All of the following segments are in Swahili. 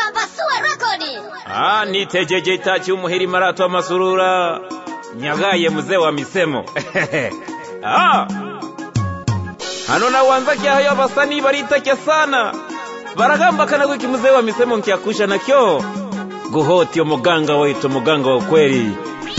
Papasua rekodi. Ah, nitejeje itachi umuhiri marato amasurura nyagaye mzee wa misemo ah. hano nawanza kyahayo abasanii baritakya sana baragamba kanagwiki mzee wa misemo nkyakusha nakyo guhoti omuganga waitu omuganga wa kweli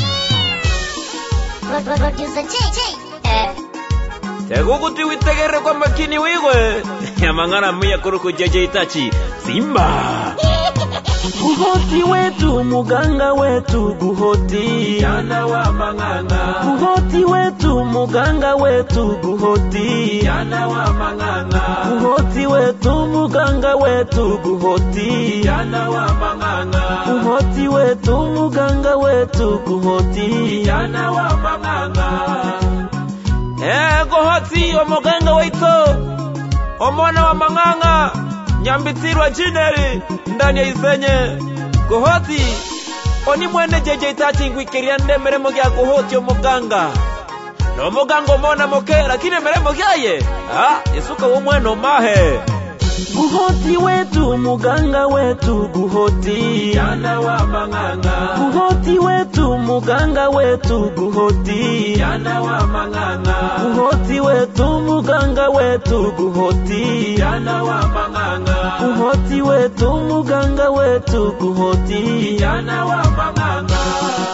Producer J. Eh. teguguti witegere kwa makini wiwe amang'ana mwiya kuruku jeje itachi simba guhoti wetu muganga wetu guhoti Jana wa mang'ang'a, guhoti wetu muganga wetu guhoti jana wa mang'ang'a, guhoti wetu muganga wetu guhoti jana wa mang'ang'a, guhoti wetu muganga wetu guhoti jana wa mang'ang'a. Eh, guhoti omuganga waitu omwana wa mang'ang'a nyambitirwa jineri ndani ya isenye guhoti oni mwene jeje itachi ngwikiria ndemeremo gya guhoti omuganga nomuganga omona moke lakini emeremo gyaye ah, isuka wo mwene omahe guhoti wetu muganga wetu guhoti Jana wa mang'ang'a, guhoti wetu muganga wetu guhoti jana wa mang'ang'a, guhoti wetu muganga wetu guhoti jana wa mang'ang'a, guhoti wetu muganga wetu guhoti jana wa mang'ang'a.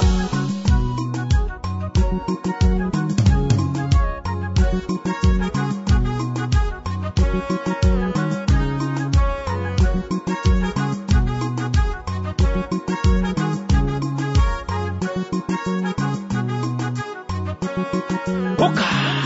Oka.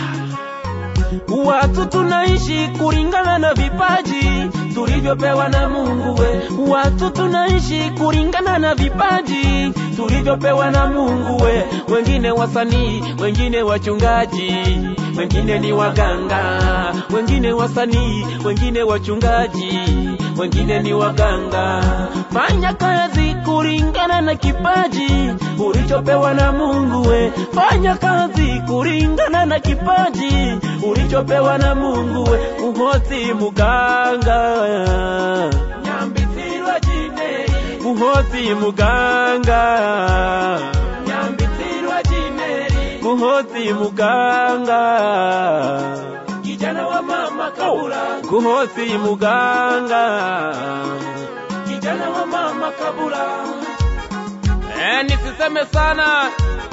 Watu tunaishi kulingana na vipaji tulivyopewa na Mungu we. Watu tunaishi kulingana na vipaji tulivyopewa na Mungu we. Wengine wasanii, wengine wachungaji, wengine ni waganga, wengine wasanii, wengine wachungaji, wengine ni waganga. Fanya kazi kulingana na kipaji ulichopewa na Mungu we. Fanya kazi kulingana na kipaji ulichopewa na Mungu we. Muhoti muganga, Nyambitirwa jineri, muhoti muganga, nyambitirwa jineri, muhoti muganga, kijana wa mama kabula, guhoti muganga. kijana wa mama kabula. Eh, nisiseme sana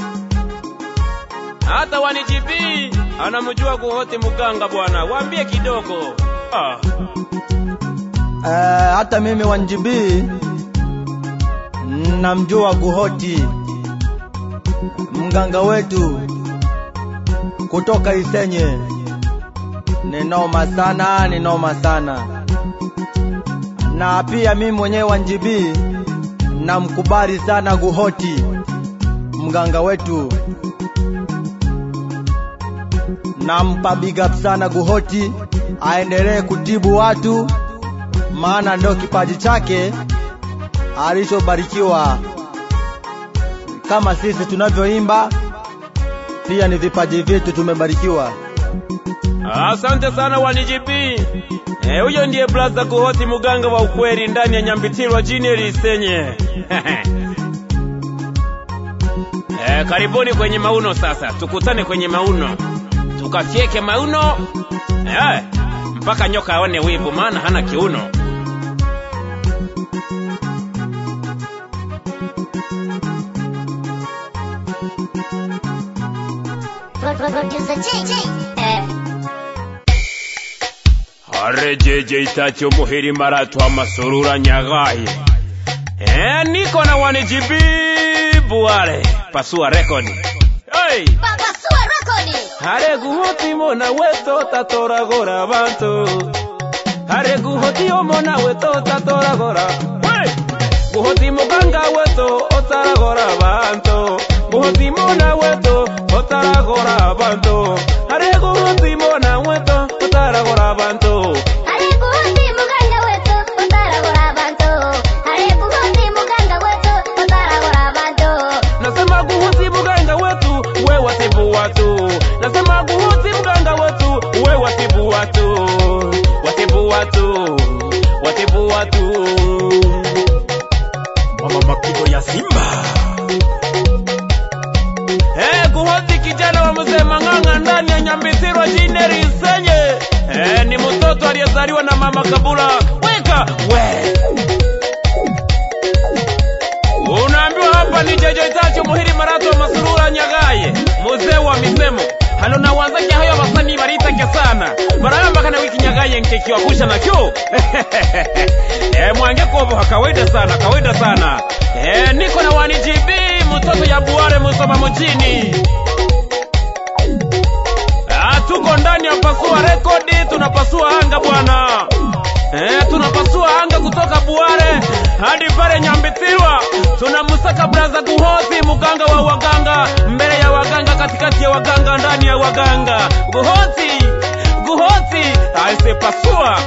hata wanijibii anamjua guhoti muganga bwana, waambie kidogo ah. Eh, hata mimi wanjibii namjua Guhoti, mganga wetu kutoka Isenye. Ni noma sana, ni noma sana. Na pia mimi mwenyewe wanjibii namkubali sana Guhoti, mganga wetu. Nampa big up sana Guhoti, aendelee kutibu watu maana ndio kipaji chake alichobarikiwa. Kama sisi tunavyoimba, pia ni vipaji vyetu tumebarikiwa. Asante sana wanijibii. Eh, huyo ndiye blaza Guhoti muganga wa ukweli ndani ya Nyambitirwa jini lisenye. eh, karibuni kwenye mauno sasa, tukutane kwenye mauno tukafyeke mauno eh, mpaka nyoka aone wivu, maana hana kiuno. Producer J. Eh. arejeje itachi umuhiri maratu amasurura nyagaye eh, niko na wanijibibu wale pasua rekodi hey! Papasua rekodi. hare guhoti mona weto tatoragora bantu hare guhoti omona weto tatoragora hey! guhoti muganga weto otaragora bantu guhoti mona weto otaragora bantu hare guhoti mona weto otaragora bantu Alikuhuti muganga wetu utaragora abantu. Alikuhuti muganga wetu utaragora abantu. nasema guhusi muganga wetu we watibu watu nasema guhusi muganga wetu we watibu watu watibu watu watibu watu mama mapigo ya Simba. Eh, kuhodhi kijana wa mzee Mang'ang'a ndani ya Nyambisirwa Jineri Isenye. Eh, ni mtoto aliyezaliwa na mama Kabula. Weka we. Unaambiwa hapa ni Jejo Itacho Muhiri Marato Masurura Nyagaye. Mzee wa misemo. Halo na wanzake hayo basani baritake sana. Baramba kana wiki Nyagaye nkeki wa kusha na kyo. eh, mwange kobo kawaida sana, kawaida sana. Eh, niko na wani GB mtoto ya Buare Musoma mjini. Ah, tuko ndani ya pasua rekodi, tunapasua anga bwana. Eh, tunapasua anga kutoka Buare hadi pale Nyambitirwa. Tunamsaka braza Guhozi, mganga wa waganga, mbele ya waganga, katikati ya waganga, ndani ya waganga. Guhozi, Guhozi, aise pasua.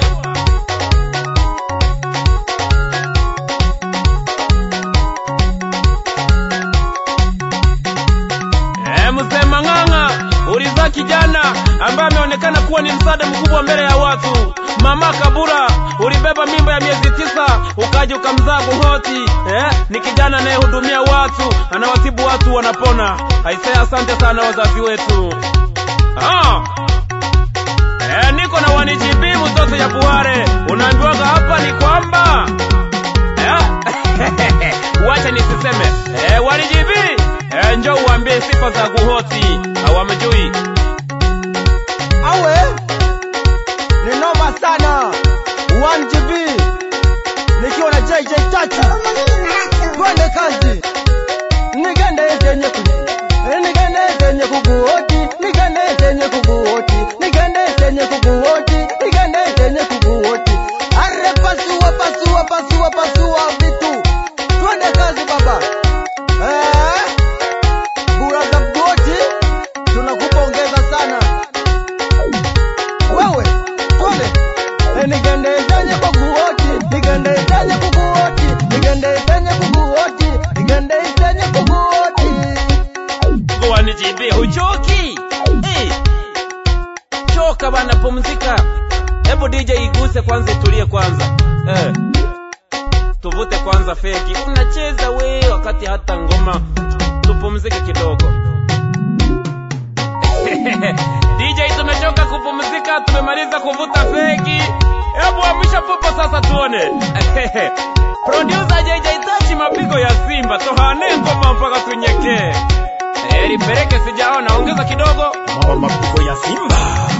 Eh, mzee Mang'ang'a, ulizaa kijana ambaye ameonekana kuwa ni msaada mkubwa mbele ya watu. Mama Kabura, ulibeba mimba ya miezi tisa ukaja ukamzaa Buhoti. Eh, ni kijana anayehudumia watu, anawatibu watu wanapona. Aisee, asante sana wazazi wetu. Ah. Eh, niko na wanijibi mtoto ya Buhare. Unaambiwaga hapa ni kwamba Eh, wacha nisiseme eh, walijibi eh, njoo uambie sifa za Guhoti hawamjui. awe ni noma sana 1GB nikiwa na JJ tatu twende kazi nigende zenye kuji nigende zenye kuguoti nigende zenye kuguoti nigende zenye kuguoti nigende zenye kuguoti are pasua pasua pasua pasua vitu twende kazi baba eh buraza boti tunakupongeza sana wewe twende Eh, nigende zenye kuguoti nigende zenye kuguoti nigende zenye kuguoti nigende zenye kuguoti Wanijibi huchoki eh. Choka bana, pumzika. Hebu DJ iguse kwanza, itulie kwanza eh. Tuvute kwanza fegi, unacheza we wakati hata ngoma. Tupumzike kidogo. DJ tumechoka kupumzika, tumemaliza kuvuta fegi. Hebu amsha popo sasa tuone. Producer JJ Tachi mapigo ya Simba tohane ngoma mpaka tunyekee. Eh, lipeleke sijaona, ongeza kidogo. Mama mapigo ya Simba.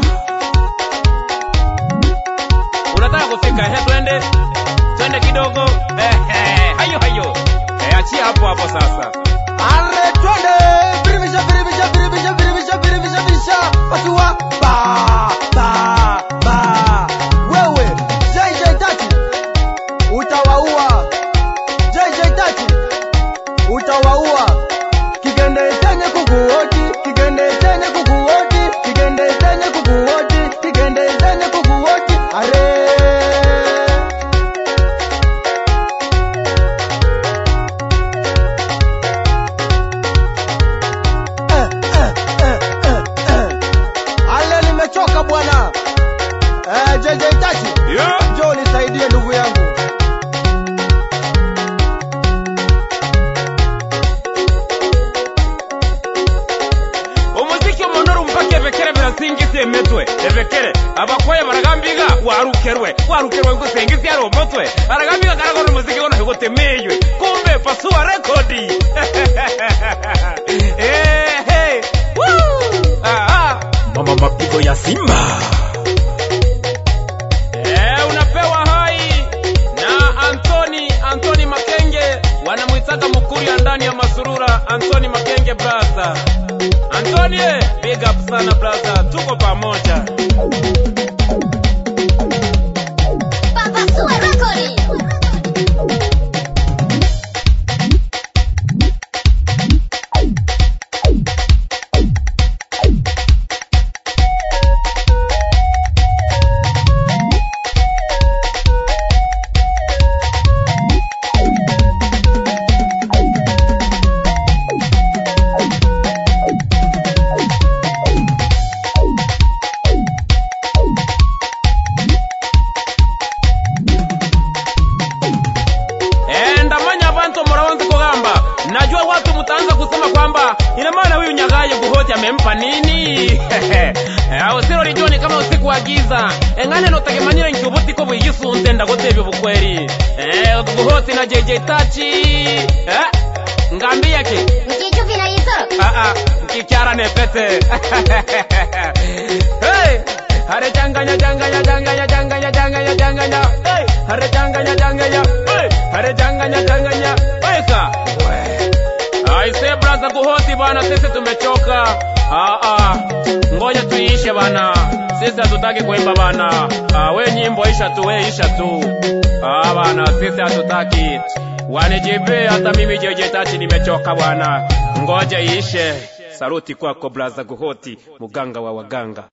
Unataka kufika? Ehe, twende twende kidogo. Ehe, hayo hayo. Eh, achia hapo hapo sasa. are twende biribisha biribisha biribisha biribisha biribisha biribisha pasua ba ba ba wewe JJ tatu utawaua JJ tatu utawaua kigende chenye kukuoti kigende chenye kukuoti kigende chenye kukuoti kigende chenye kukuoti are eh, eh, eh, eh, eh. ale nimechoka bwana eh, JJ tatu Yeah. njoo nisaidie ndugu yangu umuziki omonoro mpaka ebekere birasingisi emetwe ebekere abakwaya baragambiga warukerwe warukerwe ngusengisi ari omutwe aragambiga karagona omuziki gono higutemeywe kumbe pasua rekodi Eh, hey. Woo! Ah, ah. Mama mapigo ya Simba. Eh, unapewa hai na Anthony Anthony Makenge, wanamwitaga Mukuria ndani ya Masurura. Anthony Makenge brother, Anthony eh, big up sana brother, tuko pamoja. Papasua rekodi. najua watu mtaanza kusema kwamba ina maana huyu nyagaye guhoti amempa nini ausiro lijua ni kama usiku wa giza engane notagemanire nkiubuti ko bwigisunze ndagotebya bukweri Eh, guhoti na jj tachi eh? ngambia ki Mchichupi na Isoro. Ah, ah, nkikyara nepete hey! hare changanya changanya changanya changanya changanya changanya hey! hare changanya changanya hey! hare changanya changanya weka aise braza kuhoti bana sisi tumechoka ah, ah. ngoja tuiishe bana sisi hatutaki kuimba bana ah, we nyimbo isha tu we isha tu ah, bana sisi hatutaki wanijibe hata mimi jejetachi nimechoka bwana ngoja iishe saluti kwako braza kuhoti muganga wa waganga